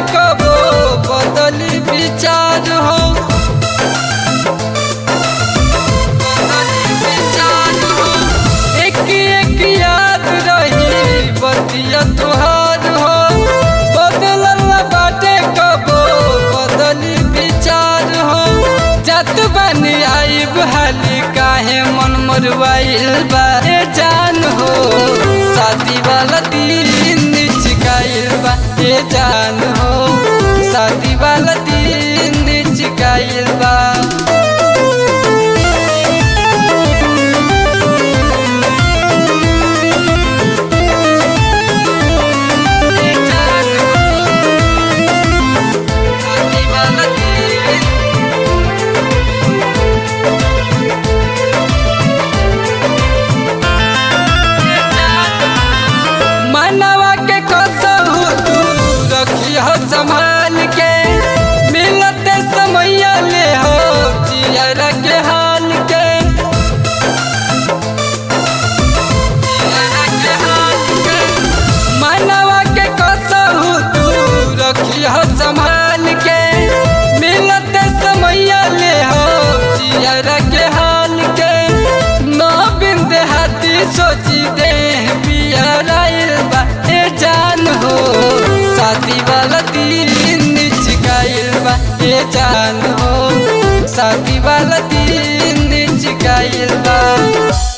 कबो बदली विचार हो बदली विचार हो एक एक याद रही बतिया तुहार हो बदलल बाटे कबो बदली विचार हो जत बनी आइब हाली काहे मन मरवाइल बा ए जान हो शादी वाला दिन चिकाइल बा ए जान हो शादी वाला दिन चिकाइल बा ए जान हो शादी वाला दिन मनवा के कसहु तू रखिह संभाल के मिलते समैया ले हो जियर के हाल के जियर के हाल के। मनवा के कसहु तू रखिह संभाल के मिलते समैया ले हो जियर के हाल के नौ बिंदे हाथी सोची दे पियराइल बा ए जान हो शादी वाला दिन चिकाइल बा ए जान हो शादी वाला दिन चिकाइल बा